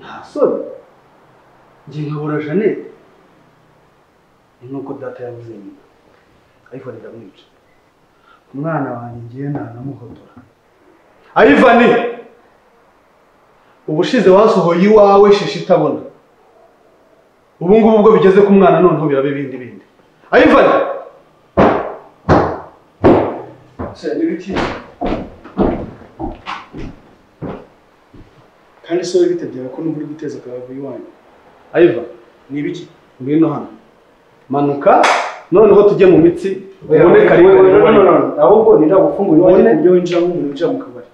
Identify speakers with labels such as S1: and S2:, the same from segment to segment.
S1: gasore njye nkabura jeannette ni nk'uko data yabuze nyina ayifani ndamwica umwana wanjye ngiye ntanamuhotora ayivani ubushize wasohoye iwawe shishi itabona ubu ngubu ubwo bigeze ku mwana noneho biraba ibindi bindi ayivani se n'ibiki
S2: kandi se wowe bitabyara ko n'ubwo uri guteza akabavu iwanyu
S1: ayivani
S2: ni ibiki
S1: ngwino hano manuka noneho tujye mu mitsi ubone karindwi
S2: ahubwo niragufungura iwanyu
S1: Ubone-
S2: ku buryo winjira nk'umuntu winjira mu kabari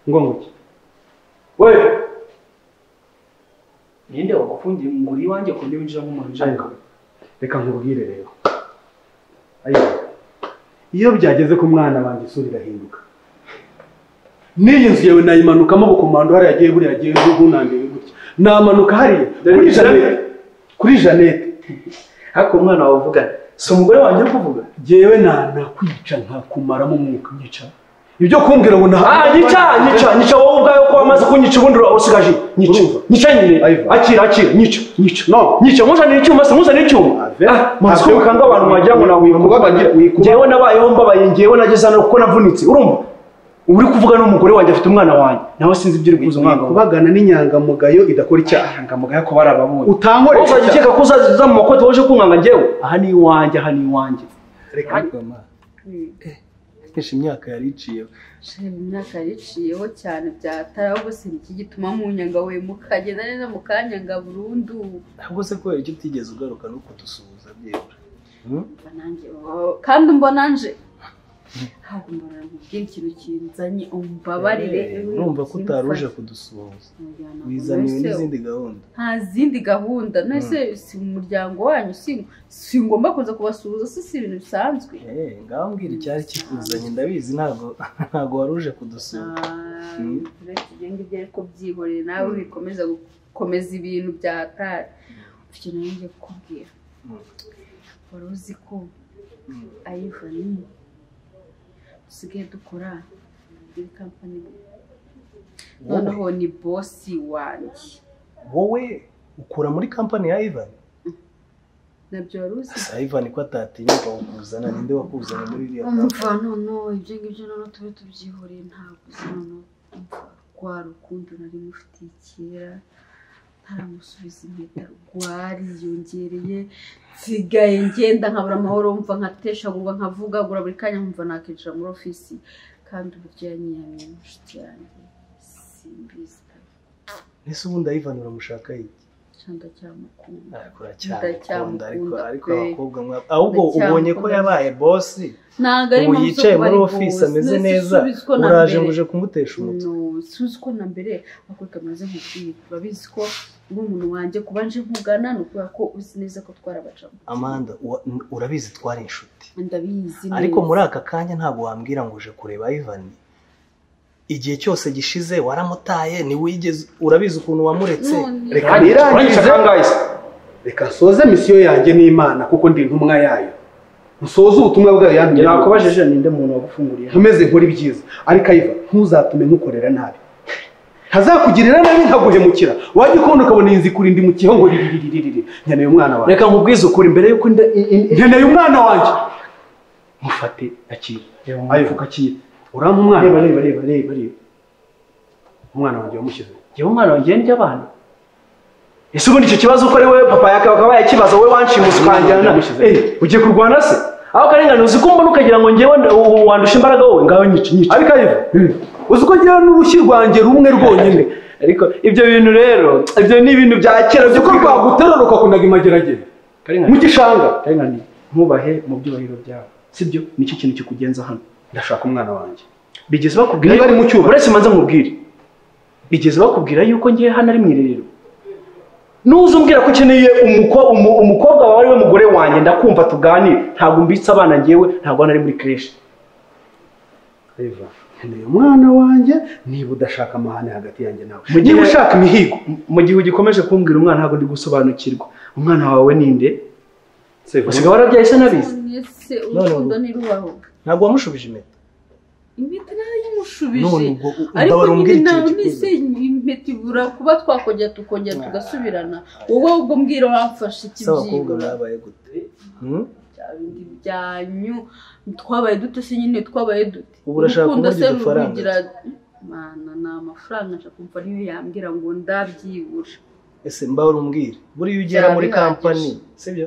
S1: ngonguki we
S2: ninde wagufungiye ngura iwanjye ku buryo winjira nk'umuntu winjira mu kabari
S1: reka nkubwire rero Ayivani, iyo byageze ku mwana wanjye isura irahinduka n'iyi nzu yawe nayimanukamo ubukomando hariya agiye buriya agiye gunambiwe gutya namanuka hariya kuri janete kuri janete
S2: ariko umwana wawe uvugana si umugore wanjye uri kuvuga
S1: jyewe nanakwica nkakumaramo umwuka nyica ibyo kumbwira ngo nta
S2: Ah, nyica, nyica, nyica wowe ubwawe ko wamaze kunyica ubundi usigaje. Nyica,
S1: Urumva?
S2: nyica nyine.
S1: Ayiva.
S2: Akira, akira, nyica, nyica.
S1: no
S2: Nyica, muzanire icyuma, se muzanire icyuma.
S1: Ave.
S2: Ah, Mazi
S1: Ave.
S2: ko kanga abantu wagira ngo nawe
S1: Wikubabagira, wikubabagira.
S2: Njyewe nabayeho mbabaye, njyewe nageze hano kuko navunitse. Urumva? Ubu uri kuvuga n'umugore wanjye afite umwana wanjye. Nawe sinzi ibyo uri kuza umwana wawe.
S1: kubagana n'inyangamugayo idakora icyaha
S2: Ahangamugaye ko barababonye.
S1: utankorera
S2: Wowe uzajya ukeka ko uzaza mu makoti waje kunkanga njyewe. Aha ni iwanjye, aha ni iwanjye.
S1: Reka
S2: Kenshi imyaka yari iciyeho.
S3: Shema imyaka yiciyeho cyane byatara gusa iki gituma mu nyanga we mukagenda neza mukanyanga burundu
S2: Ahubwo se kubera icyo utigeze ugaruka no kudusuhuza byibura.
S3: Umva nanjye, oh, kandi umbona nje ntabwo mbona nkubwira ikintu kinzanye umbabarire
S2: urumva ko utari uje kudusuhuza
S3: Mujyana ngo
S2: wizaniwe
S3: nahise-
S2: n'izindi gahunda
S3: nta zindi gahunda nahise si mu muryango wanyu si- singomba kuza kubasuhuza si si ibintu bisanzwe
S2: Eh, ngaho mbwira icyari kikuzanye ndabizi ntabwo ntabwo wari uje kudusuhuza Mm.
S3: tugenga ibyo ariko byihoreye nawe
S2: Mm.
S3: wikomeza gukomeza ibintu bya tari icyo nawe ngiye kukubwira
S2: Mm.
S3: wari uzi ko
S2: Mm.
S3: ayivani dusigaye dukora muri kampani noneho ni bosi wanjye
S2: wowe ukura muri kampani ya ivan
S3: nabyo wari uzi
S2: gusa ivan ko atatinyuka kukuzana ninde wakuzanye muri iriya kampani
S3: umva noneho ibyo ngibyo noneho tube tubyihoreye ntabwo uzi noneho rwa rukundo nari mufitiye kera ntaramusubiza impeta rwariyongereye nsigaye ngenda nkabura amahoro mva nkateshagurwa nkavugagura buri kanya nkumva nakinjira muri ofisi kandi uburyo yanyiyamiye inshuti yanjye simbizi
S2: ese ubundi ivan uramushaka iki
S3: cyangwa cyamukunda
S2: ariko uracyamukunda ariko
S3: Ndacyamukunda
S2: ariko
S3: pe.
S2: abakobwa mwa- ahubwo ubonye ko
S3: Ndacyamukunda.
S2: yabaye bosi
S3: ntabwo ari
S2: ubu
S3: impamvu zo
S2: yicaye
S3: kuba
S2: muri
S3: ari
S2: ofisi
S3: boss.
S2: ameze
S3: None si
S2: neza
S3: subizi ko na
S2: uraje ngo
S3: mbere.
S2: uje kumutesha umutwe
S3: No, sinzi ko na mbere abakobwa bamaze nkubwira babizi ko nk'umuntu wanjye kuba nje nkugana ni ukubera ko uzi neza ko twarabacamo
S2: amanda uwa- urabizi twari inshuti
S3: ndabizi neza
S2: ariko muri aka kanya ntabwo wambwira ngo uje kureba Ivan igihe cyose gishize waramutaye ntiwigeze urabizi ukuntu wamuretse
S3: None-
S1: Reka nirangize. reka nsoze misiyo yanjye n'imana kuko ndi intumwa yayo nsoze ubutumwa bwayo yantumye
S2: nakubajije ninde muntu wagufunguriye
S1: nkomeze nkore ibyiza ariko ayiva ntuzatume nkukorera nabi ntazakugirira nabi nkaguhemukira wajya ukunda ukabona iyi nzu ikurinda imukiyeho ngo riririririririri nkeneye umwana wanjye
S2: reka nkubwize ukuri mbere yuko inda i- i- i-
S1: nkeneye umwana wanjye mufate akira ayiva ukakira urampa umwana
S2: reba reba reba reba reba
S1: umwana wanjye wamushyize
S2: yewe umwana wanjye ndya abana ese ubundi icyo kibazo uko ari wowe papa yaka bakaba bayakibaza wowe wanshimusi ukanjyana
S1: yamushyize.
S2: Eh, ugiye kurwana se aho karengane uzi ko mbona ukagira ngo njyewe nda- u- u- wandusha imbaraga wowe ngaho nyica nyica
S1: ariko ayiva uzi ko ngira n'urushyi rwanjye rumwe rwonyine
S2: ariko ibyo bintu rero ibyo ni ibintu bya kera
S1: uzi ko rwaguterura ukakunaga imageragere mu gishanga
S2: karengane ntubahe mu byubahiro byawe sibyo nicyo kintu kikugenza hano
S1: ndashaka umwana wanjye
S2: bigeze bakubwira
S1: Niba ari mu cyuma.
S2: uretse manza mubwire bigeze bakubwira yuko ngiye hano ari mu irerero nuza umbwira ko ukeneye umuko- umu- umukobwa wawe ari we mugore wanjye ndakumva tuganire ntabwo mbitse abana ngewe ntabwo hano ari muri kereshi
S1: Eva, nkeneye umwana wanjye niba udashaka amahane hagati yanjye nawe
S2: Mu gihe-
S1: niba ushaka imihigo
S2: M- mu gihe ugikomeje kumbwira umwana ntabwo ndi gusobanukirwa umwana wawe ninde usigaye warabyaye se nabize
S3: None se urukundo ntirubaho
S2: ntabwo wamushubije impeta
S3: impeta nayo ntushubije ariko nyine nawe nise impeta ibura kuba twakongera tukongera tugasubirana wowe ubwo mbwira wamfashe ikibyimba bya bindi byanyu twabaye dute se nyine twabaye dute
S4: Ubu urashaka
S3: Urukundo se
S4: kumugira udufaranga?
S3: ruvugira mana ni amafaranga nshaka kumva niyo yambwira ngo ndabyibura
S4: ese mbaho urumbwire buriya ugera muri
S3: Byaba
S4: kampani
S3: bihagije.
S4: sibyo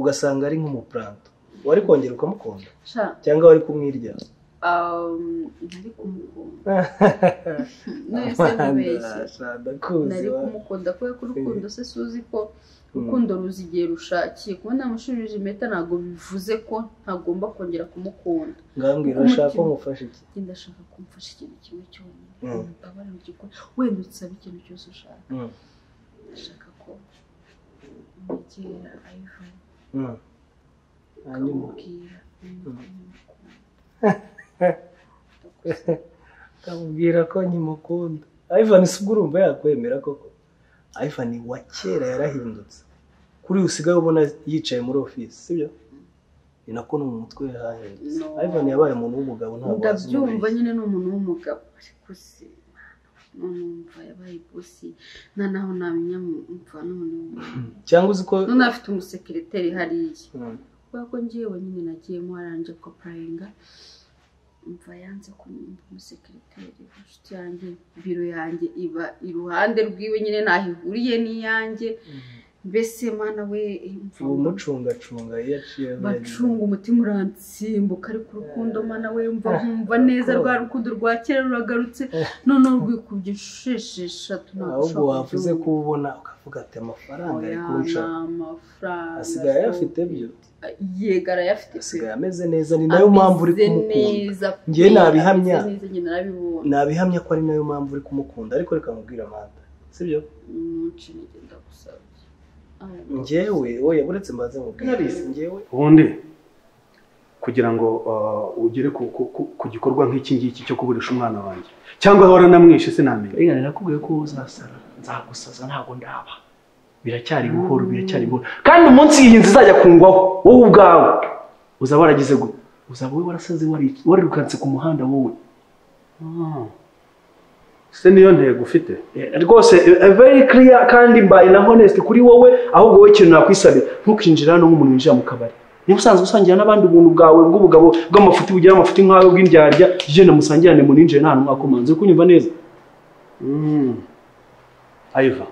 S4: ugasanga ari nk'umupuranto wari kongera ukamukunda
S3: sha
S4: cyangwa wari kumwirya
S3: um, nari kumukunda none se mubeshye nari kumukunda kubera ko urukundo se suzi ko urukundo ruzi igihe rushakiye kubona namushubije impeta ntabwo bivuze ko ntagomba kongera kumukunda
S4: ngambwira urashaka ko mufasha iki
S3: njye ndashaka kumfasha ikintu kimwe cyonyine
S4: Mm.
S3: umbabarire ugikore wenda usabe ikintu cyose ushaka
S4: Mm,
S3: ndashaka ko umwegera ayivamo
S4: mm. hanyuma
S3: ukamubwira umukunda
S4: ukamubwira ko nyimukunda ivan si ubwo urumva yakwemera koko ivan wa kera yarahindutse kuri uyu usigaye ubona yicaye muri ofisi sibyo ni nako no mu mutwe we hahindutse
S3: No.
S4: ivan yabaye umuntu w'umugabo ntabwo wazi
S3: ndabyumva
S4: umubeshyi.
S3: nyine ni umuntu w'umugabo ariko se numva yabaye bosi nta naho namenya mva n'umuntu w'umugabo
S4: cyangwa uzi ko
S3: none afite umusekireteri hariya
S4: Mm.
S3: kubera ko ngewe nyine nagiyemo aranje kopurayinga mva yanze kumwumva umusekireteri inshuti yanjye biro yanjye iba iruhande rw'iwe nyine ntaho ihuriye n'iyanjye mbese mana we mva
S4: uwo mucungacunga iyo aciye
S3: bacunga umutima uransimbuka ariko urukundo mana we mva
S4: Ah,
S3: nkumva neza rwa rukundo rwa kera ruragarutse none urwikubye inshuro esheshatu ntabwo
S4: ahubwo
S3: ushobora
S4: wavuze ko
S3: kubyumva.
S4: ubona ukavuga ati amafaranga ari
S3: Oya,
S4: kurusha
S3: ni amafaranga
S4: asigaye ayafite byo
S3: yego arayafite
S4: asigaye ameze neza ni nayo mpamvu uri kumukunda Njye nabihamya.
S3: njye narabibonye
S4: nabihamya ko ari nayo mpamvu uri kumukunda ariko reka nkubwire amanda sibyo
S3: umuce nijye ndagusabye Ah,
S4: njyewe oya uretse mbanze mubwire njyewe
S1: ubundi kugira ngo ah, ugere ku- ku- ku- ku gikorwa nk'iki ngiki cyo kuburisha umwana wanjye cyangwa aho waranamwishe sinamenya
S4: reka nakubwiye ko uzasara nzagusaza ntabwo ndaba biracyari buhoro biracyari buhoro kandi umunsi iyi nzu izajya kungwaho wowe ubwawe uzaba waragize gute uzaba wowe warasaze wari- warirukanse ku muhanda wowe
S1: Ah. se niyo ntego ufite
S4: Eh, rwose eh, very clear kandi mbaye na honest kuri wowe ahubwo wowe ikintu nakwisabira ntukinjira hano nk'umuntu winjira mu kabari niba usanzwe usangira n'abandi ubuntu bwawe bw'ubugabo bw'amafuti bugira amafuti nk'ayo bw'indyarya jene musangirane muninjire nta n'umwaka umanze uri kunyumva neza
S1: Mm. ayiva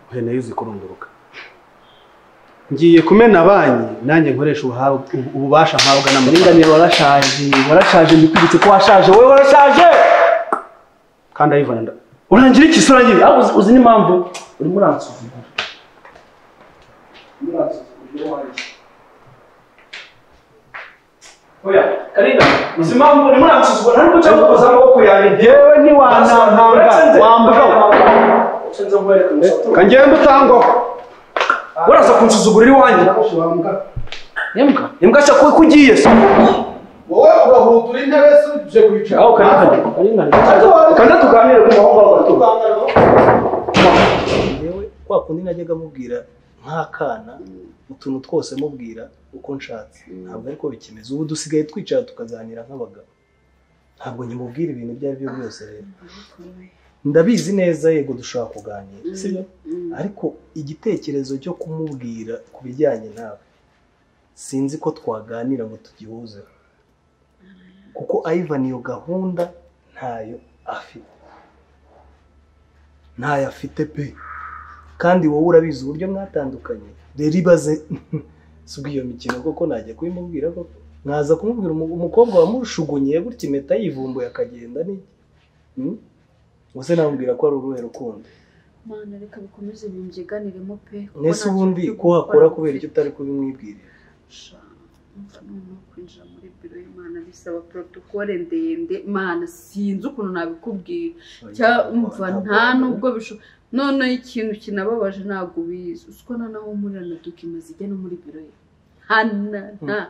S1: uhe nayo uzi kurunguruka ngiye kumena banki nanjye nkoresha ubuhab- ubu- ububasha mpabwa n'amafaranga
S4: uringaniye warashaje warashaje ndikwibutse ko washaje wowe warashaje
S1: kandi ayivana nda-
S4: urangira iki se urangira Ah, uzi- uzi n'impamvu urimo uransuzugura Urimo uransuzugura uwo ari we. oya karina uzi impamvu urimo uransuzugura ntabwo cyangwa ukoza amaboko yanjye
S1: yewe ntiwanampanga wambura
S4: wambura
S1: kangenda utangwa
S4: waraza kunsuzugura iwanjye imbwa imbwa se ko ugiye se
S1: wowe urahuta uri intebe se uje kwicara
S4: aho kari kari kari kari kanda tuganire ku mahanga aho yewe kwa kundi najyaga mubwira nk'akana utuntu twose mubwira uko nshatse ntabwo ariko bikimeze ubu dusigaye twicara tukaganira nk'abagabo ntabwo nyimubwira ibintu ibyo ari byo byose rero ndabizi neza yego dushobora kuganira sibyo
S3: Mm.
S4: ariko igitekerezo cyo kumubwira ku bijyanye nawe sinzi ko twaganira ngo tugihuze kuko Ivan iyo gahunda ntayo afite ntayo afite pe kandi wowe urabizi uburyo mwatandukanye rero ibaze suga iyo mikino koko najya kubimubwira koko mwaza kumubwira umu- umukobwa wamushugunye gutya impeta yivumbuye akagenda ni Hmm? ubuse namubwira ko ari uruhe rukundo
S3: mana reka bikomeze bimbyiganiremo pe kuko
S4: mbese
S3: nta
S4: ubundi
S3: kintu cyo
S4: ko wakora
S3: gukora
S4: kubera icyo utari kubimwibwirira
S3: Sha, umva noneho kwinjira muri biro y'imana bisaba protokole ndende mana sinzi ukuntu nabikubwira Cya- umva nta nubwo bishoboka noneho ikintu kinababaje ntabwo ubizi uzi ko noneho murira na dokima zijya no muri biro ye hana nta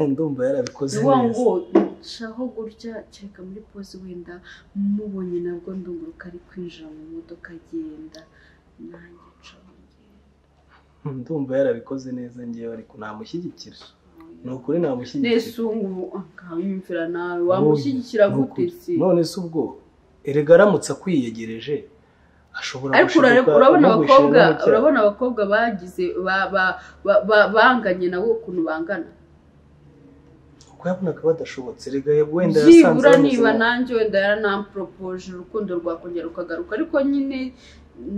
S4: ndumva yarabikoze
S3: ni wa
S4: neza
S3: ngo nshaho gutya kereka muri pose wenda mubonye nabwo ndunguruka ari kwinjira mu modoka agenda nanjye ncaho ngenda
S4: ndumva yarabikoze neza ngewe ariko namushyigikira
S2: ni ukuri namushyigikira
S3: nesungu ubu akawimvira nawe wamushyigikira
S2: Ni
S3: gute
S2: ukuri.
S3: se
S2: none se ubwo erega aramutse akwiyegereje ashobora
S3: ariko
S2: gushoboka
S3: urare- urabona
S2: amugushinga
S3: abakobwa
S2: mu cyaha.
S3: urabona abakobwa bagize ba- ba- ba- ba- banganye nabo ukuntu bangana
S2: kuko yabonaga badashobotse erega wenda yasanze
S3: byibura
S2: bameze
S3: niba
S2: nabi.
S3: nanjye wenda yaranampropoje urukundo rwakongera rukagaruka ariko nyine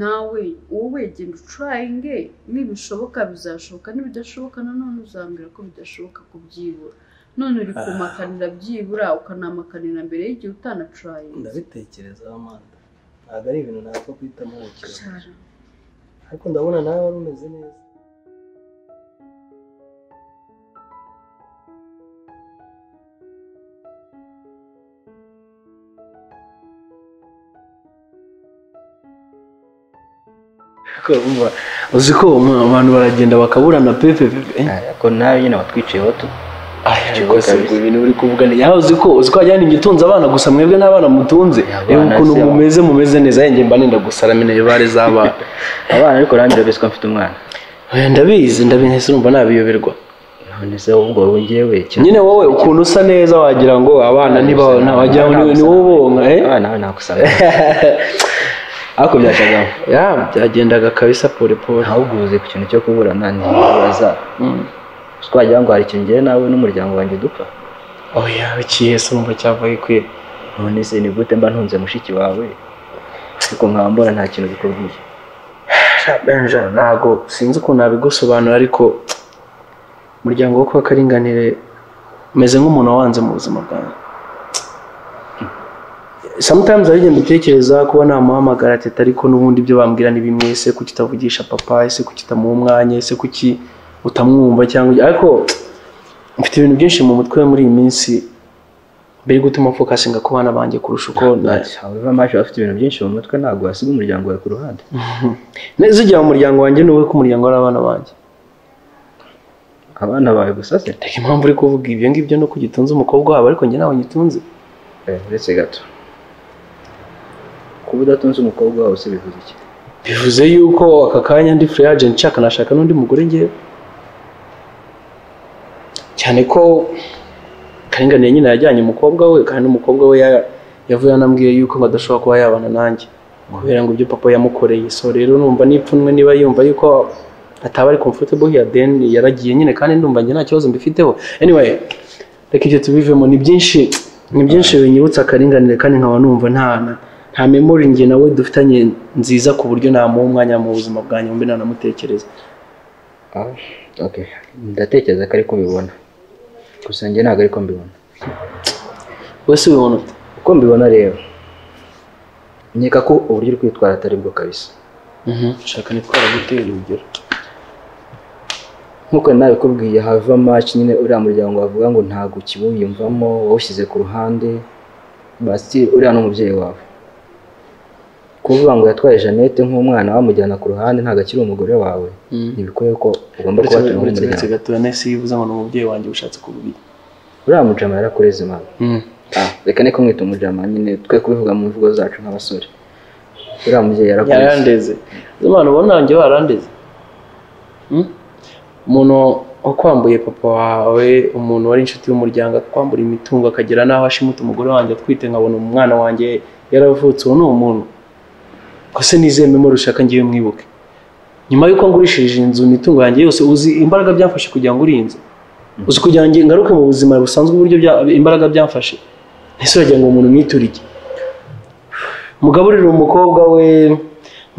S3: nawe wowe genda ucurayinge nibishoboka bizashoboka nibidashoboka nanone uzambwira ko bidashoboka kubyibura none uri kumakanira byibura ukanamakanira mbere y'igihe utanacurayinga
S2: ndabitekereza amanda ntabwo ari ibintu napfa guhitamo ubukira ariko ndabona nawe wari umeze neza Ariko urumva, uzi ko mu- abantu baragenda bakaburana pepe pepe
S5: ariko nawe nyine watwiciyeho tu
S2: ariko si ubwo ibintu uri kuvugana yawe uzi ko uzi ko wajyana igitunze abana gusa mwebwe n'abana mutunze
S5: Abana
S2: reba ukuntu
S5: si abana.
S2: mumeze mumeze neza yenge mba nenda gusaramina ibare z'abana
S5: abana ariko nanjye urabizi ko mfite umwana
S2: Oya, ndabizi ndabizi ese urumva nabiyoberwa
S5: none se ubwo wongewe
S2: nyine wowe ukuntu usa neza wagira ngo abana niba wagira ngo ni- ni wowe ubonka eh
S5: abana nawe nagusaba
S2: ariko byajyagamo ya byagendaga kabisa pole pole
S5: ntahuguze ku kintu cyo kuburana ntibaza twagira ngo hari ikintu ngira nawe n'umuryango wanjye dupfa
S2: oya ikihe se urumva cyava gikwiye
S5: none se ni gute mba ntunze mushiki wawe ariko nkaba mbona nta kintu bikubwiye
S2: ntabwo sinzi ukuntu nabigusobanura ariko umuryango wo kwa karinganire umeze nk'umuntu wawanze mu buzima bwanjye sometimes hari igihe mbitekereza kuba namuhamagara teta ariko n'ubundi ibyo bambwira ni bimwe ese kuki utavugisha papa ese kuki utamuha umwanya ese kuki utamwumva cyangwa ariko mfite ibintu byinshi mu mutwe muri iyi minsi biri gutuma fokasinga ku bana banjye kurusha uko na-
S5: haba maje bafite ibintu byinshi mu mutwe ntabwo wasiga umuryango wawe ku ruhande
S2: neza igihe mu muryango wanjye ni wowe ko umuryango ari abana banjye
S5: abana bawe gusa se
S2: Reka impamvu uri kuvuga ibyo ngibyo no kugitunze umukobwa wabo ariko njye ntawe ngitunze.
S5: Eh, uretse gato kuba udatunze umukobwa wawe se bivuze iki
S2: Bivuze yuko aka kanya ndi free agent nshaka nashaka n'undi mugore ngewe. Cyane ko karinganiye nyine yajyanye umukobwa we kandi umukobwa we ya- yavuye anambwiye yuko ngo adashobora kuba yabana nanjye. Kubera ngo ibyo papa yamukoreye. So rero numva nipfunwe niba yumva yuko ataba ari comfortable here then yaragiye nyine kandi ndumva njye nta kibazo mbifiteho. Anyway, reka ibyo tubivemo ni byinshi ni byinshi binyibutsa akaringanire kandi nkaba numva nta na- nta memori njye nawe dufitanye nziza ku buryo namuha umwanya mu buzima bwanjye mbe nanamutekereza
S5: Ah, okay ndatekereza ko ariko mbibona gusa njye ntabwo ariko mbibona
S2: wese ubibona ute
S5: uko mbibona rero nkeka ko uburyo uri kwitwara atari bwo kabisa
S2: shaka nitwara gutera urugero
S5: nk'uko nabikubwiye hava maci nyine uriya muryango wavuga ngo ntabwo ukiwiyumvamo wawushyize ku ruhande basi uriya ni umubyeyi wawe kuvuga ngo yatwaye jeannette nk'umwana wamujyana ku ruhande ntabwo akiri umugore wawe ntibikwiye ko ugomba kuba watunga
S2: uretse
S5: umuryango
S2: gatoya nahise yivuze ngo ni umubyeyi wanjye ushatse kubibi
S5: uriya mujama yarakureze mama Ah, reka niko mwita umujama nyine twe kubivuga mu mvugo zacu nk'abasore uriya mubyeyi yarakureze
S2: yarandeze z'abantu ubona nanjye barandeze Mm? umuntu wakwambuye papa wawe umuntu wari inshuti y'umuryango akwambura imitungo akagera n'aho ashimuta umugore wanjye atwite nkabona umwana wanjye yaravutse uwo ni umuntu gusa nizeye memori ushaka ngiye mwibuke nyuma y'uko ngurishije inzu imitungo yanjye yose uzi imbaraga byamfashe kugira ngo uri inzu uzi kugira ngo ngaruke mu buzima busanzwe uburyo bya- imbaraga byamfashe ese uragira ngo umuntu mwiturike mugaburire umukobwa we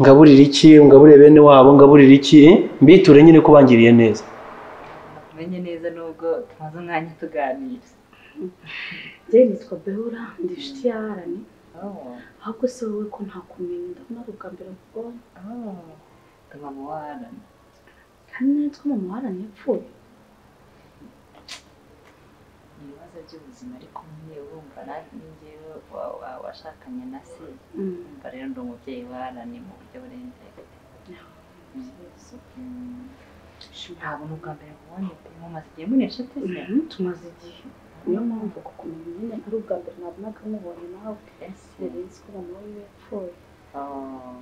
S2: ngaburire iki ngaburire bene wabo ngaburire iki mbiture nyine ko bangiriye neza
S6: umenye neza nubwo tumaze umwanya tuganira
S3: njyewe nitwa behura ndi inshuti ya harani ahubwo se wowe ko ntakumenya ndakunaruka mbere mu bwonko
S6: tuma mu warani
S3: kandi nitwa mama wa harani yapfuye
S6: ni ibibazo by'ubuzima ariko nyine wumva natwe njyewe wa- wa- washakanye na se umva rero ndi umubyeyi wa harani mu buryo burengera Mm. ntabwo ni ubwa mbere mubonye pe mumaze igihe muri inshuti se
S3: tumaze igihe niyo mpamvu kukumenya nyine ari ubwa mbere nabonaga mubonye nawe
S6: ese
S3: nari nzi ko mama we yapfuye
S6: Oh.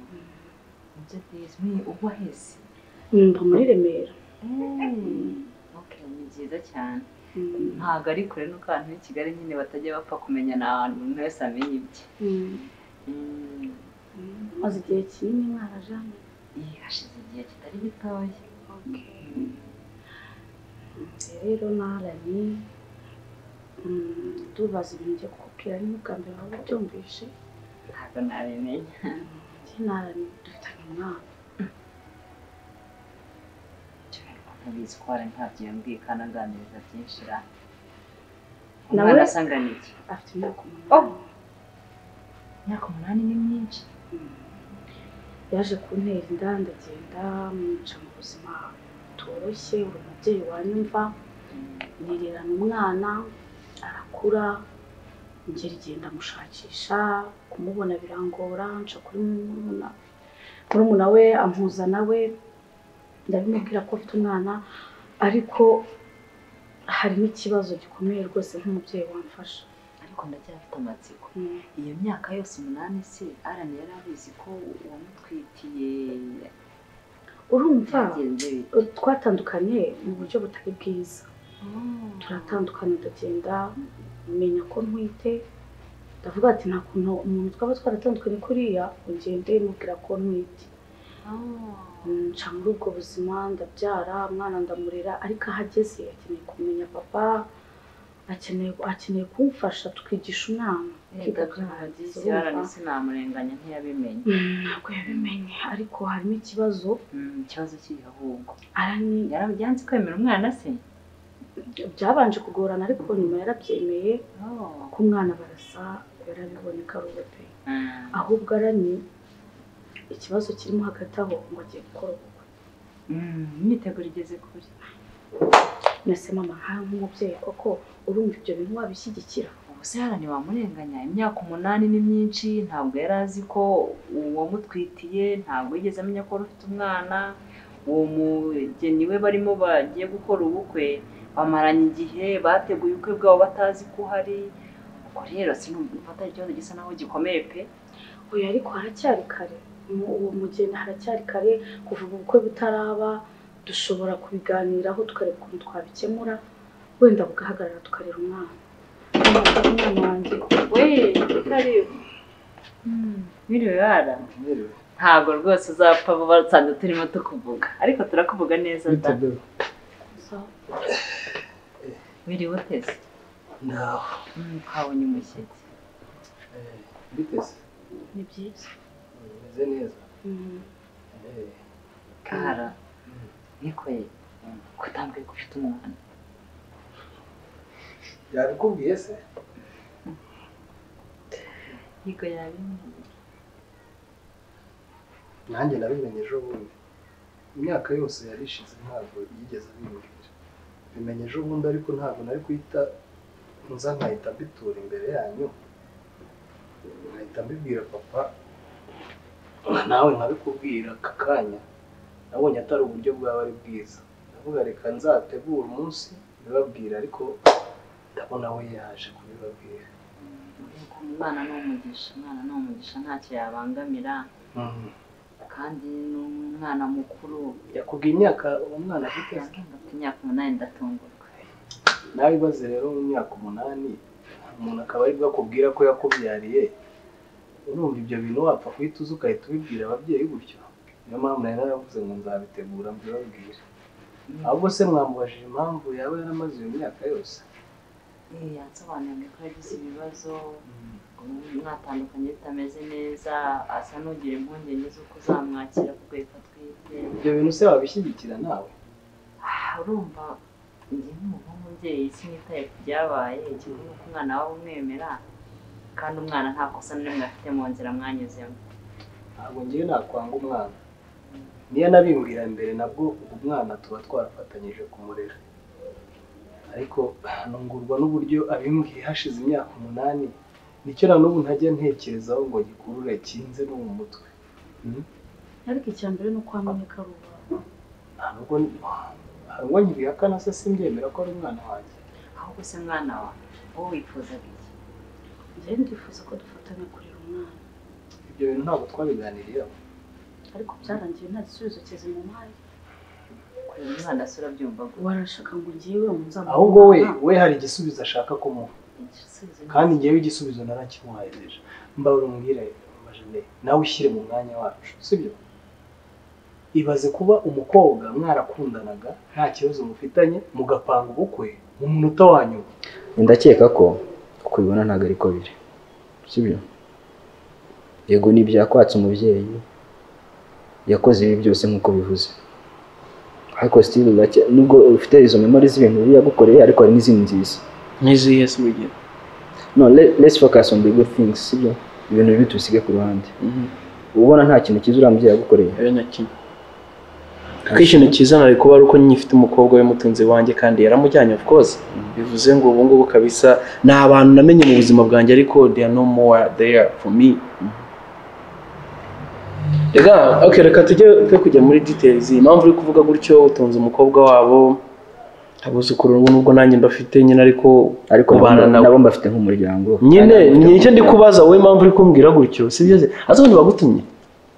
S6: nibyo byiza ni ugwa hese
S3: numva muri remera
S6: Mm. okay ni byiza cyane ntabwo ari kure nuko abantu b'i kigali nyine batajya bapfa kumenya ni ahantu umuntu wese amenya ibye Mm,
S7: maze igihe kinini mwarajanye
S6: eh, hashize igihe kitari gitoya
S7: rero narani mm, tubaza ibintu byo kukubwira ni bwa mbere waba ubyumvishe
S6: ntabwo nabimenya
S7: njye narani dufitanye umwana
S6: ntabizi ko hari ntabyo yambwiye kandi anganiriza byinshi ra
S7: Nawe-
S6: umwana asa angana iki
S7: afite imyaka
S6: Oh.
S7: umunani
S6: imyaka umunani ni myinshi
S7: yaje kuntera inda ndagenda mwica mu buzima butoroshye uri umubyeyi wanyumva nirerana umwana arakura ngera igihe ndamushakisha kumubona birangora nca kuri murumuna murumuna we ampuza nawe ndabimubwira ko afite umwana ariko hari n'ikibazo gikomeye rwose nk'umubyeyi wamfasha
S6: ariko ndacyafite amatsiko iyo myaka yose umunani se arani yari abizi ko uwamutwitiye
S7: urumva
S6: yagenze bite
S7: twatandukanye mu buryo butari bwiza turatandukanye ndagenda menya ko ntwite ndavuga ati nta kuntu umuntu twaba twaratandukanye kuriya ugende mubwira ko ntwite Mm, nca muri ubwo buzima ndabyara umwana ndamurera ariko aho ageze akeneye kumenya papa akeneye akeneye kumfasha tukigisha umwana
S6: Reka byarangiza yarani sinamurenganya ntiyabimenye
S7: Mm, ntabwo yabimenye ariko harimo ikibazo
S6: Mm, ikibazo kiri ahubwo
S7: arani
S6: yarabyanze kwemera umwana se
S7: byabanje kugorana ariko nyuma yarabyemeye ko umwana barasa barabiboneka rubote
S6: Mm.
S7: ahubwo aranye ikibazo kirimo hagati aho ngo agiye gukora ubukwe
S6: Mm, imyiteguro igeze kuri
S7: nese mama nka nk'umubyeyi koko urumva ibyo bintu wabishyigikira
S6: ubu se yarani wamurenganya imyaka umunani ni myinshi ntabwo yari azi ko uwamutwitiye ntabwo yigeze amenya ko wari ufite umwana uwo mugeni we barimo bagiye gukora ubukwe bamaranye igihe bateguye ubukwe bwabo batazi ko uhari ubwo rero sinumva atari ikibazo gisa naho gikomeye pe
S7: oya ariko haracyari kare Mu- uwo mugeni haracyari kare kuva ubu bukwe butaraba dushobora kubiganiraho tukareba ukuntu twabikemura wenda bugahagarara tukarera umwana Mama, umwana wanjye
S6: we karibu mwiriwe yara ntabwo rwose uzapfa vuba dusanzwe turimo tukuvuga ariko turakuvuga neza da
S7: uza-
S6: wiriwe uteze
S5: naho
S6: Mm, twabonye umushyitsi
S5: mbiteze
S7: ni byiza
S5: bimeze neza
S7: Mm.
S6: kara nikoye kutambwiye ko ufite umwana
S5: yabikubwiye se
S6: niko yabimenye
S4: nanjye nabimenye ejo bundi imyaka yose yari ishize ntabwo yigeze abimbwira bimenye ejo bundi ariko ntabwo nari guhita nza nkahita mbitura imbere yanyu nkahita mbibwira papa nka nawe nkabikubwira aka kanya nabonye atari uburyo bwaba ari bwiza ndavuga reka nzategura umunsi mbibabwira ariko ndabona we yaje kubibabwira
S6: Ariko umwana ni umugisha umwana ni umugisha ntacyo yabangamira
S4: Mhm.
S6: kandi n'umwana mukuru
S4: yakubwiye imyaka uwo mwana afite se?
S6: yambwira ati imyaka umunani ndatungurwa
S4: nawe ibaze rero mu myaka umunani umuntu akaba aribwo akubwira ko yakubyariye urumva ibyo bintu wapfa guhita uza ugahita ubibwira ababyeyi gutyo niyo mpamvu nari naravuze ngo nzabitegura mbibabwire ahubwo se mwamubajije impamvu yaba yaramaze iyo myaka yose
S6: Eh, yansobanuriye ko yagize ibibazo mwatandukanye bitameze neza asa n'ugira impungenge z'uko uzamwakira kuko yitwa atwite
S4: ibyo bintu se wabishyigikira nawe
S6: Ah, urumva njye nk'umuntu w'umubyeyi sinitaye ku byabaye ikigo ni uko umwana waba umwemera kandi umwana nta kosa na rimwe afite mu nzira mwanyuzemo
S4: ntabwo ngewe nakwanga umwana niyo nabimbwira mbere nabwo ubu mwana tuba twarafatanyije kumurera ariko ntungurwa n'uburyo abimbwiye hashize imyaka umunani nicyo na n'ubu ntajya ntekerezaho ngo gikurure kinze no mu mutwe
S7: ariko icya mbere ni uko wamenye ko ari uwawe
S4: nta nubwo hari ubwo nkibihakana se simbyemera ko ari umwana wanjye
S6: ahubwo se mwana wa wowe wifuzaga iki
S7: njyewe ndifuza ko dufatanya kurera umwana
S4: ibyo bintu ntabwo twabiganiriyeho
S7: ariko byarangiye nta gisubizo kizima umuhaye
S6: kureba umwana se urabyumva ngo
S7: warashaka ngo ngewe muzamurane
S4: ahubwo we we hari igisubizo ashaka kumuha
S6: igisubizo ni-
S4: kandi ngewe igisubizo narakimuhaye deja mbabura umbwire majene nawe ushyire mu mwanya wacu sibyo ibaze kuba umukobwa mwarakundanaga nta kibazo mufitanye mugapanga ubukwe mu munota wa nyuma
S5: ndakeka ko uko ubibona ntabwo ariko biri sibyo yego ni ibyakwatse umubyeyi yakoze ibi byose nk'uko bivuze ariko sitiri urake nubwo ufite izo memori z'ibintu bibi yagukoreye ariko hari n'izindi nziza
S2: nkiziye si urugero
S5: no le- let's focus on the good things sibyo ibintu bibi tubisige ku ruhande uba ubona nta kintu cyiza uriya mubyeyi yagukoreye
S2: rero na kimwe kuko ikintu cyiza nari kuba ari uko nyifite umukobwa w'umutunzi wanjye kandi yaramujyanye of course bivuze ngo ubu ngubu kabisa ni abantu namenye mu buzima bwanjye ariko they are no more there for me reka okay, reka tujye tujye kujya muri details impamvu uri kuvuga gutyo utunze umukobwa wabo abuzukuru nubwo nanjye mbafite nyine ariko
S5: ariko
S2: ubana
S5: nabo-
S2: nawe
S5: nabo mbafite nk'umuryango
S2: nyine
S5: Kandi
S2: ni
S5: mbafite
S2: icyo ndi kubaza wowe impamvu uri kumbwira gutyo si byo se azi abantu bagutumye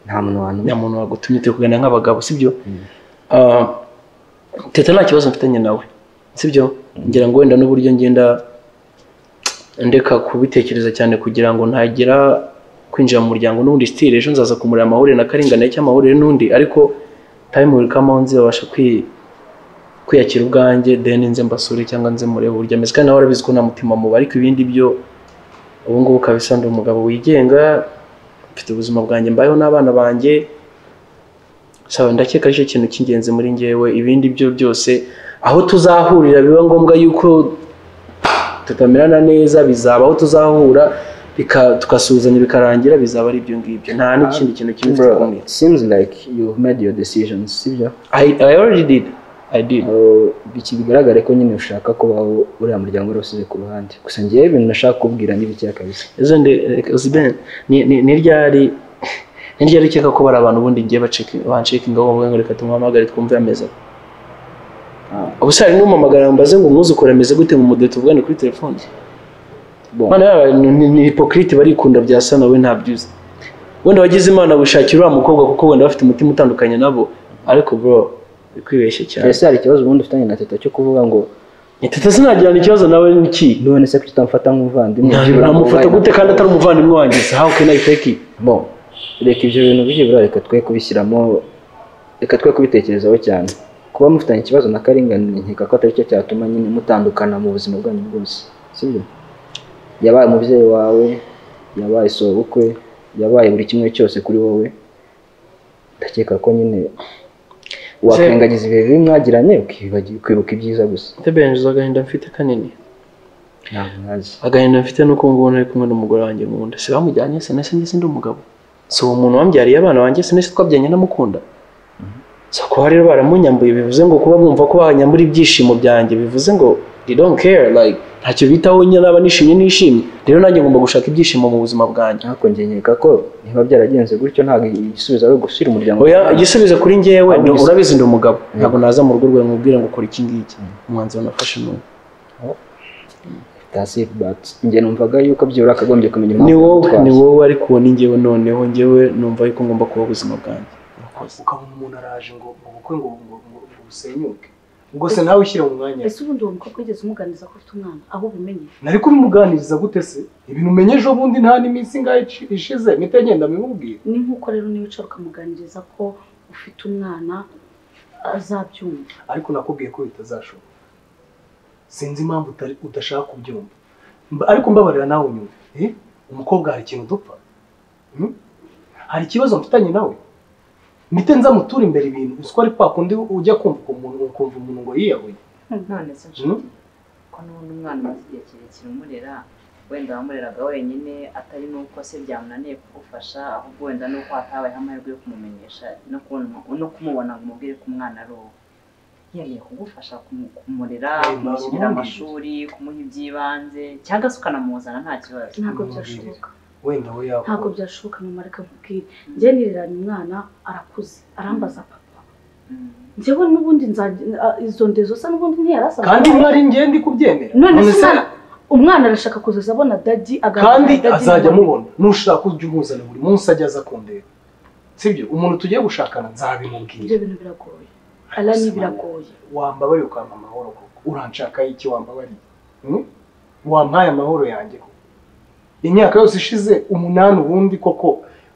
S5: nta muntu wantu
S2: nta muntu wagutumye turi kuganira nk'abagabo sibyo Ah, teta nta kibazo mfitanye nawe sibyo ngira ngo wenda n'uburyo ngenda ndeka kubitekereza cyane kugira ngo ntagira kwinjira mu muryango n'ubundi sitire ejo nzaza kumurira amahuriro na karingana cyangwa amahuriro n'undi ariko time will come on babasha kwi- kwiyakira ubwanjye then nze mbasure cyangwa nze murebe uburyo ameze kandi nawe arabizi ko nta mutima muba ariko ibindi byo ubu ngubu kabisa ndi umugabo wigenga mfite ubuzima bwanjye mbayeho n'abana banjye sawa ndakeka ari cyo kintu cy'ingenzi muri ngewe ibindi byo byose aho tuzahurira biba ngombwa yuko tutamerana neza bizaba aho tuzahura bika- tugasuhuzanya bikarangira bizaba ari ibyo ngibyo nta n'ikindi kintu kimwe mfite
S5: Bro,
S2: kumwe
S5: it seems like you've made your decisions sibyo
S2: I, I already did I did
S5: Uh, iki bigaragare ko nyine ushaka kubaho uriya muryango wari usize ku ruhande gusa ngewe ibintu nashaka kubwira n'ibikeya kabisa
S2: ejo ndi Osben ni ni- ni ryari ni ryari ukeka ko bari abantu ubundi ngiye baceki- bancekinga bavuga ngo reka tumuhamagare twumve ameze ubu se hari n'umumamagara mbaze ngo umwuzukuru ameze gute mu mudeto tuvugane kuri telefone
S5: Bon,
S2: Mana yaba ni ni hipokrite barikunda bya sana we ntabyuzi wenda wagize imana gushakira uriya mukobwa kuko wenda bafite umutima utandukanye nabo ariko bro bikwibeshye cyane
S5: ese hari ikibazo ubundi ufitanye na teta cyo kuvuga ngo
S2: teta sinagirana ikibazo nawe n'iki
S5: none se kuki utamfata nk'umuvandimwe byibura
S2: namufata
S5: ngo
S2: gute
S5: wabaye
S2: kandi atari umuvandimwe wanjye se how can I fake it
S5: na- Bon, reka ibyo bintu byibura reka twe kubishyiramo reka twe kubitekerezaho cyane kuba mufitanye ikibazo na karengane nkeka ko atari cyo cyatuma nyine mutandukana mu buzima bwanyu bwose sibyo yabaye umubyeyi wawe yabaye sobukwe yabaye buri kimwe cyose kuri wowe ndakeka ko nyine wakwirengagiza ibihe bibi mwagiranye ukibagiwe- ukibuka ibyiza gusa
S2: Tebenje agahinda mfite kanini
S5: ntabwo nkazi
S2: agahinda mfite nuko ubu ngubu nari kumwe n'umugore wanjye nkunda se bamujyanye se nese ngeze ndi umugabo si uwo muntu wambyariye abana banjye se nese twabyanye namukunda so kuba rero baramunyambuye bivuze ngo kuba bumva ko bahanyambura ibyishimo byanjye bivuze ngo they don't care like ntacyo bitaho nyine naba nishimye nishimye rero nanjye ngomba gushaka ibyishimo mu buzima bwanjye
S5: ariko njye nkeka ko niba byaragenze gutyo ntabwo igisubizo ari ugushyira umuryango
S2: oya igisubizo kuri ngewe ni
S5: Ahubwo
S2: urabizi ndi umugabo ntabwo naza mu rugo rwawe nkubwira ngo ukora iki ngiki umwanzuro nafashe ni uwo
S5: That's it, but njye numvaga yuko byibura akagombye kumenya
S2: ni wowe
S5: yagutwaye.
S2: ni wowe ariko uwo ni ngewe noneho ngewe numva yuko ngomba kuba ubuzima bwanjye urakoze
S4: ukabona umuntu araje ngo ubukwe ngo ngo ngo busenyuke ubwo se nawe ushyira mu mwanya
S7: ese ubundi uwo mukobwa wigeze umuganiriza ko ufite umwana aho ubimenye
S4: nari kubimuganiriza gute se ibintu umenye ejo bundi nta n'iminsi ingahe ici- ishize mpita ngenda mbimubwire
S7: ni nk'uko rero niba uca ukamuganiriza ko ufite umwana azabyumva
S4: ariko nakubwiye ko bitazashoboka sinzi impamvu utari- udashaka kubyumva Mba- ariko mbabarira nawe unyumve Eh, umukobwa hari ikintu dupfa Hmm? hari ikibazo mfitanye nawe mpite nza mutura imbere ibintu uzi ko ari kwa kundi ujya kumva umuntu ukumva umuntu ngo yiyahuye
S6: none se
S4: Hmm?
S6: nshuti ko n'ubundi umwana umaze igihe kirekire umurera wenda wamureraga wenyine atari n'uko se byamunaniye kugufasha ahubwo wenda n'uko hatabayeho amahirwe yo kumumenyesha no kubona- no kumubona ngo umubwire ko umwana ari uwo yariye kugufasha kumu- kumurera
S4: Mbaye
S6: kumushyirira
S4: mbaye
S6: amashuri kumuha iby'ibanze cyangwa se ukanamuzana nta kibazo
S7: ntabwo
S4: Umubwire.
S7: byashoboka
S4: wenda we
S7: ntabwo
S4: yahuye
S7: byashoboka mama reka nkubwire njye nireranye umwana arakuze arambaza papa
S6: Mm.
S7: njyewe n'ubundi nzajya- a- izo ndezo se n'ubundi ntiyarasaga
S4: kandi mwari ngende kubyemera
S7: none se
S4: None se-
S7: umwana umwana arashaka kuzaza abona dadi aganira
S4: kandi
S7: na dadi
S4: azajya
S7: nyuma.
S4: amubona nushaka ujya umuzana buri munsi ajya aza kundeba sibyo umuntu tugiye gushakana nzabimubwira
S7: ibyo bintu biragoye alani biragoye
S4: wambabaye ukampa amahoro koko uranshakaho iki wambabariye Hmm? wampaye amahoro yanjye koko imyaka yose ishize umunani ubundi koko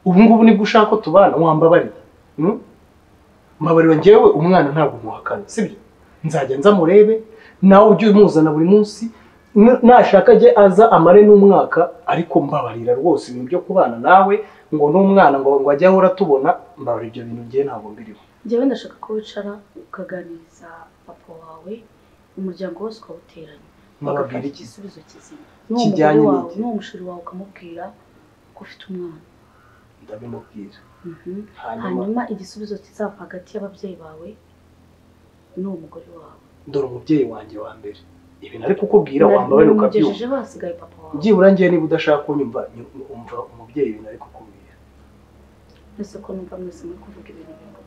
S4: ubu ngubu nibwo ushaka ko tubana wambabariye Hmm? mbabarira njyewe umwana ntabwo muhakana sibyo nzajya nzamurebe nawe ujye umuzana buri munsi N- nashaka ajye aza amare n'umwaka ariko mbabarira rwose ibintu byo kubana nawe ngo n'umwana ngo ngo ajye ahora tubona mbabarira ibyo bintu njyewe ntabwo mbiriho
S7: njyewe ndashaka ko wicara ukaganiriza papa wawe umuryango wose ukawuteranya
S4: mubabwira
S7: bagafata
S4: iki se?
S7: igisubizo kizima
S4: Kijyanye
S7: n'uwo mugore wawe
S4: n'iki?
S7: n'uwo mushiri wawe ukamubwira ko ufite umwana
S4: ndabimubwira
S7: Mhm.
S4: hanyuma
S7: hanyuma igisubizo kizava hagati y'ababyeyi bawe n'uwo mugore wawe
S4: dore umubyeyi wanjye wa mbere ibintu ari kukubwira wambaye ukabyumva
S7: ukabyumva basigaye papa wawe
S4: byibura njyewe niba udashaka kunyumva nyu- umva umubyeyi ibintu ari kukubwira
S7: mbese ko numva mwese muri kuvuga ibintu bimwe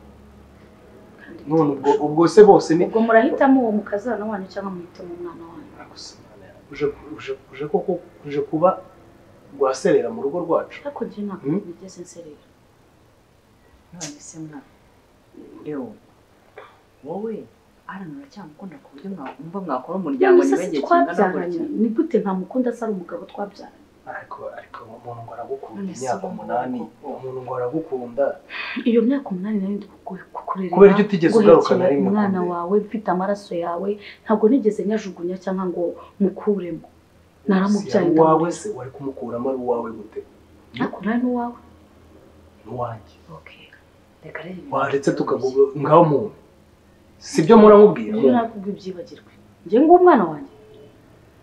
S7: kandi
S4: none ubwo ubwo se bose ni
S7: ubwo murahitamo uwo mukazana wanyu cyangwa muhitamo umwana wanyu
S4: uje uje- uje koko uje kuba rwaserera mu rugo rwacu
S7: ariko njye ntabwo
S4: Mm.
S7: nigeze nserera
S6: none se mwana ewo wowe arana uracyamukunda ku buryo mwumva mwakora umuryango
S7: none se
S6: niba
S7: se
S6: igihe kingana
S7: twabyaranye
S6: gutya
S7: ni gute nta mukunda asa ari umugabo twabyaranye
S4: ariko ariko umuntu ngo aragukunda
S6: None se
S4: imyaka
S6: ubu ngubu
S4: umunani
S6: koko?
S4: umuntu ngo aragukunda
S7: iyo myaka umunani nari ndi kuku- kukurerera
S4: Kubera ko utigeze ugaruka na
S7: guhekera
S4: rimwe
S7: umwana
S4: ukundi.
S7: wawe mfite amaraso yawe ntabwo nigeze nyajugunya cyangwa ngo mukuremo naramubyaye
S4: Si
S7: ndamurera.
S4: uwawe se wari kumukuramo ari uwawe gute
S7: ariko nari n'uwawe
S4: n'uwanjye
S7: okay
S6: reka rero ibintu
S4: waretse
S6: byoroshye.
S4: tukagubwa ngaho muntu sibyo muramubwira
S7: Njyewe nakubwiye ibyibagirwe njye ng'umwana wanjye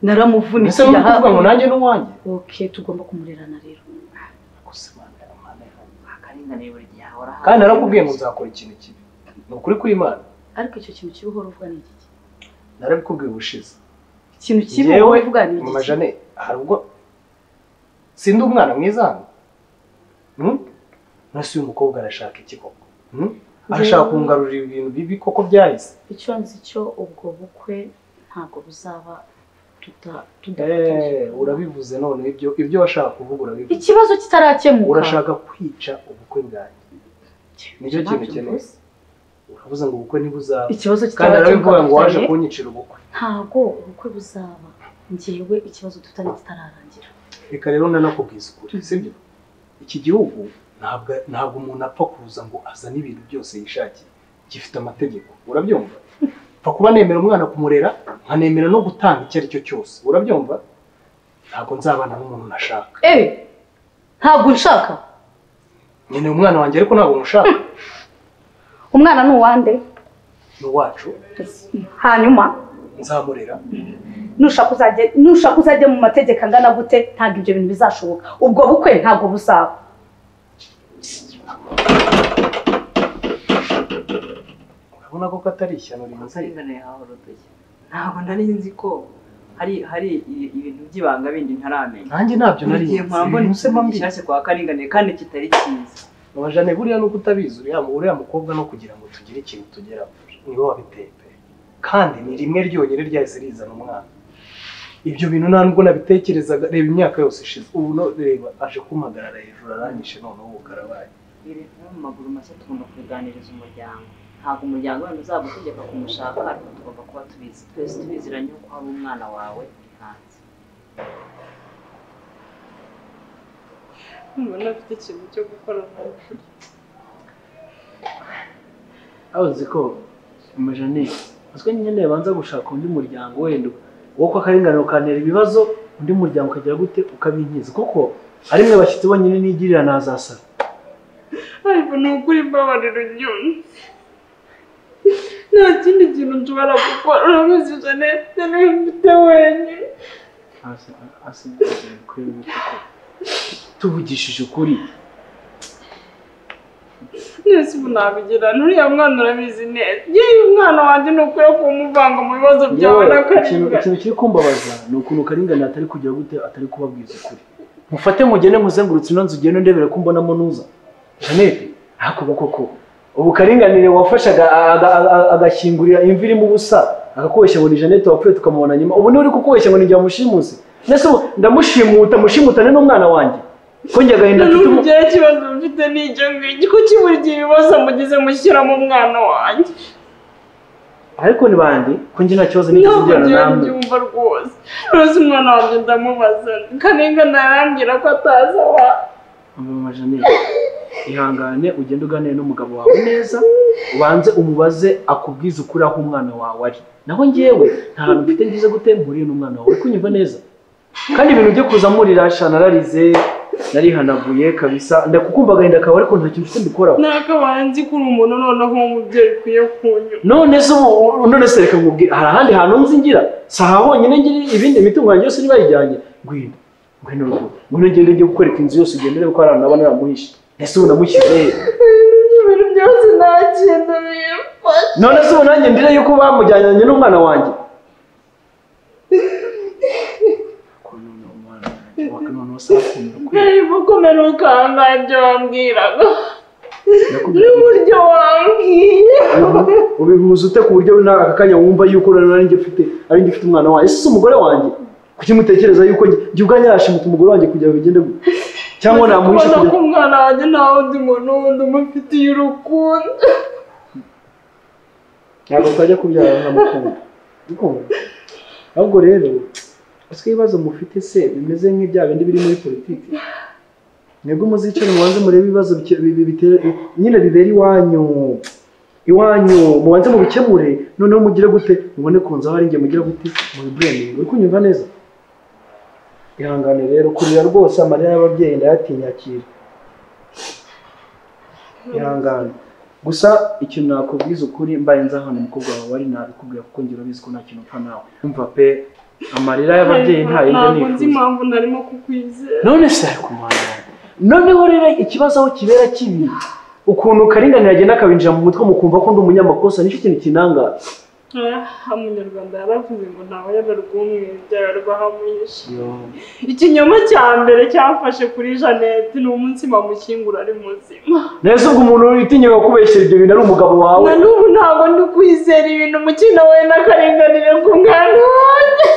S7: naramuvunitse
S4: ese muri kuvuga ngo nanjye n'uwanjye
S7: okay tugomba kumurerana rero
S4: Gusa Imana Imana ihanga.
S6: akaringaniye buri gihe ahora
S4: kandi narakubwiye ngo nzakora ikintu kibi ni ukuri kw'imana
S7: ariko icyo kintu kibi uhora uvuga ni iki
S4: narabikubwiye ubushize
S7: ikintu kibi
S4: Njyewe,
S7: uhora uvuga ni
S4: mama
S7: iki
S4: jane hari ubwo sindi umwana mwiza hano Hmm? nasi uyu mukobwa arashaka iki koko Hmm? arashaka kungarurira ibintu bibi koko byahise
S7: icyo nzi cyo ubwo bukwe ntabwo buzaba tuda
S4: Eh,
S7: tudafatanyije
S4: urabivuze none ibyo ibyo washaka kuvuga urabivuze
S7: ikibazo kitarakemuka
S4: urashaka kwica ubukwe bwanjye nicyo kintu ukeneye uravuze ngo ubukwe ntibuzaba
S7: ikibazo
S4: kandi arabikubwira ngo waje
S7: dufitanye,
S4: kunyicira ubukwe
S7: ntabwo ubukwe buzaba njyewe ikibazo dufitanye kitararangira
S4: reka rero nanakubwiza ukuri sibyo iki gihugu ntabwo ntabwo umuntu apfa kuza ngo azane ibintu byose yishakiye gifite amategeko urabyumva mfa kuba nemera umwana kumurera nkanemera no gutanga icyo ari cyo cyose urabyumva ntabwo nzabana n'umuntu nashaka
S7: eh ntabwo nshaka
S4: nkeneye umwana wanjye ariko ntabwo mushaka
S7: umwana ni uwande
S4: ni uwacu
S7: hanyuma
S4: nzamurera
S7: nushaka uzajye nushaka uzajye mu mategeko angana gute ntabwo ibyo bintu bizashoboka ubwo bukwe ntabwo buzaba
S4: urabona ko katari ishyano rimaze
S6: akaringaniye ahora udushya ntabwo nari nzi ko hari hari i- ibintu by'ibanga bindi ntaramenya
S4: nanjye ntabyo nari
S6: buri gihe mpora mbona
S4: ibintu se
S6: ikintu
S4: mbi
S6: gishyashya kwa karinganiye kandi kitari cyiza
S4: abajane buriya nuko utabizi uriya uriya mukobwa no kugira ngo tugire ikintu tugeraho niwe wabiteye pe. kandi ni rimwe ryonyine ryahise rizana umwana ibyo bintu nta nubwo nabitekerezaga reba imyaka yose ishize ubu no reba aje kumpagarara hejuru aranyishe noneho ubukarabaye
S6: ibintu mu maguru mashya tugomba kubiganiriza umuryango ntabwo umuryango wenda uzagutegeka kumushaka ariko tugomba kuba tubizi twese tubiziranye ko hari umwana wawe uri hanze
S8: mbona afite ikintu cyo gukora vuba
S2: aho uzi ko amajane uzwi nyine yabanza gushaka undi muryango wenda wo kwa karengane ukantera ibibazo undi muryango ukagira gute ukabinkiza kuko ari mwe bashyitsi bonyine nigirira nazasara
S8: ariko ni ukuri mbabarira unyuni nta kindi kintu nshobora gukora urabizi jeanette niwe mfite wenyine
S2: tuvugishije ukuri
S8: mwese ubu nabigirana uriya mwana urabizi neza yewe umwana wanjye ni ukwiye kumuvanga mu bibazo byawe
S2: Yewe,
S8: na
S2: ikintu
S8: karindwi
S2: ikintu kiri kumbabaza ni ukuntu karengane atari kugira gute atari kubabwiza ukuri mufate mugende muzengurutse ino nzu ugende ndebere ko mbonamo nuza jeanette hakuba koko ubu karinganire wafashaga agashyingurira imvi irimo ubusa akakubeshya ngo ni jeanette wapfuye tukamubona nyuma ubu niwe uri kukubeshya ngo ni jya mushimusi mbese ubu ndamushimuta mushimutane n'umwana wanjye ko njye agahinda mfite
S8: n'ubu
S2: ubu-
S8: ngewe ikibazo mfite ni icyo ngicyo kuki buri gihe ibibazo mugize mushyira mu mwana wanjye
S2: ariko ni bande ko njye nta kibazo
S3: niyo
S2: nigeze ngirana
S3: kugira
S2: namwe
S3: ibyumva rwose rwose umwana wanjye ndamubaza karengane arambwira ko atazi aho
S2: mama janete ihangane ugende uganire n'umugabo wawe neza ubanze umubaze akubwize ukuri aho umwana wawe ari naho njyewe nta hantu mfite ngize gutemburiye n'umwana wawe uri kunyumva neza kandi ibintu byo kuza murirasha nararize narihanaguye kabisa ndakukumva agahinda kawe ariko nta kintu ufite mbikoraho
S3: nakabaye nzi ko uri umuntu noneho nk'umubyeyi ukwiye kunyura
S2: none se ubu none se reka nkubwire hari ahandi hantu nzi ngira si aha honyine ngira ibindi mitungo yanjye yose nibayijyanye ngwino ngwino urugo ngwino ngende njye kukwereka inzu yose ugendere ko hari ahantu naba naramuhishe ese ubu namushyize he
S3: ibintu byose nta kintu bimfasha
S2: none se ubu nanjye ndire yuko bamujyanye n'umwana wanjye Ko none umwana wanjye, waka none wose arakunda ukwiye.
S3: ntarimo kumera ukangaye ibyo wambwiraga
S2: Ndakubwira ngo
S3: n'uburyo wambwiye
S2: ubu- ubihuza ute ku buryo nta aka kanya wumva yuko nanjye mfite ari njye ufite umwana wanjye ese si umugore wanjye kuki mutekereza yuko njye- njye ubwanjye nashimuta umugore wanjye kugira ngo bigende gutya cyangwa namuhishe
S3: kubona
S2: kugira
S3: ko umwana wanjye nta wundi muntu wundi umufitiye urukundo
S2: ntabwo twajya kubyara ntamukunda ahubwo rero ese ibibazo mufite se bimeze nk'ibya bindi biri muri politiki mwebwe muzicara mubanze murebe ibibazo bike- bi- bi- bitera nyine bibera iwanyu iwanyu mubanze mubikemure noneho mugire gute mubone ku nzu aho ari njye mugire gute mubibureminge uri kunyumva neza ihangane rero kurira rwose amarira y'ababyeyi ndayatinyakira ihangane gusa ikintu nakubwiza ukuri mbaye nzi ahantu umukobwa wawe ari nabikubwira kuko ngira ubizi ko nta kintu upfa nawe umva pe amarira y'ababyeyi nta yindi
S3: ntabwo
S2: nifuza
S3: nzi impamvu narimo kukwizera
S2: none se ari kumwana noneho rero ikibazo aho kibera kibi ukuntu karinganire agenda akabinjira mu mutwe mukumva ko ndi umunyamakosa nicyo kintu kinangaza
S3: aha umunyarwanda yaravuze ngo ntawe yabera ubw'umwe byaba rwahamuhishe ikinyoma cya mbere cyafashe kuri janete ni umunsi bamushyingura ari muzima
S2: neza ubwo umuntu witinyira kubeshyera ibyo bintu ari umugabo wawe
S3: na n'ubu ntabwo ndi kwizera ibintu umukino we n'akaringanire ku mwana wanjye